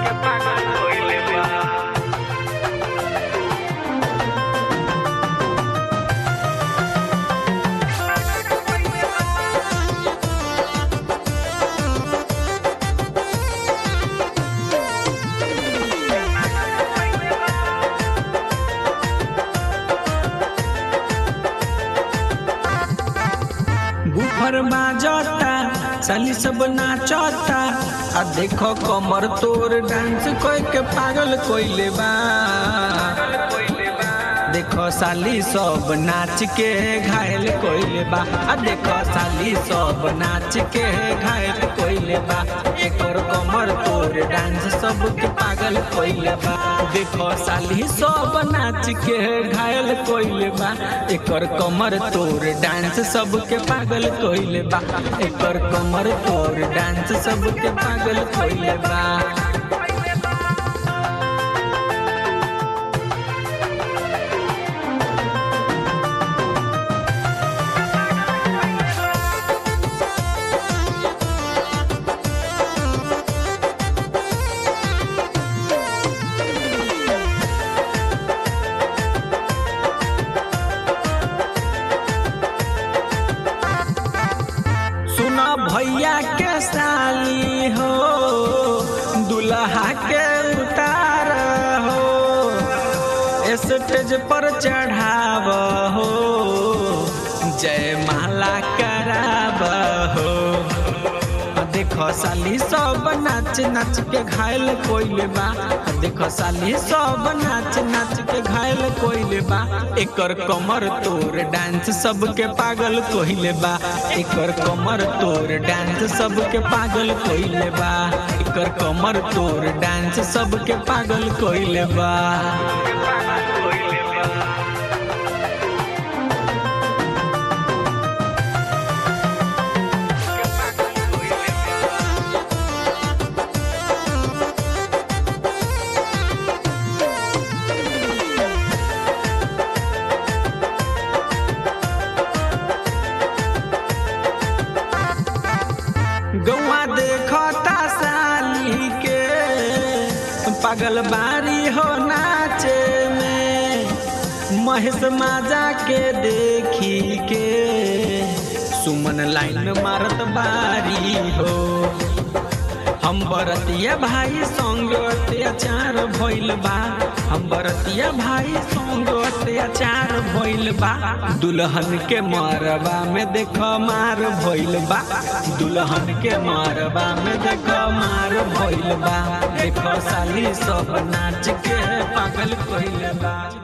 बुफर बाजता साली सब नाचता आ देखो कमर तोर डांस कोई के पागल कोइले बा देखो साली सब नाच के घायल कोइले बा आ देखो साली सब नाच के घायल कोइले बा एकर कमर तोर डांस सब के पागल कोइले बा देखो साली सब नाच के घायल कोइले बा एकर कमर तोर डांस सब के पागल कोइले बा एकर कमर तोर डांस सब के पागल कोइले बा सुना भैया के साली हो दुल्हा के उतार हो स्टेज पर चढ़ाव हो जय माला कराब हो देखो साली सब नाच नाच के घायल कोइले बा देखो साली सब नाच नाच के घायल कोइले बा एकर कमर तोर डांस सबके पागल कोइले बा एकर कमर तोर डांस सबके पागल कोइले बा एकर कमर तोर डांस सबके पागल कोइले बा गौआ देखता साली के पागल बारी हो नाचे में महेश माजा के देखी के सुमन लाइन मारत बारी हो हम बरतिया भाई संग अत्याचार भइल बा हम बरतिया भाई संग अत्याचार भइल बा दुल्हन के मरबा में देख मार भइल बा दुल्हन के मरबा में देख मार भइल बा देख साली सब नाच के पागल कइल बा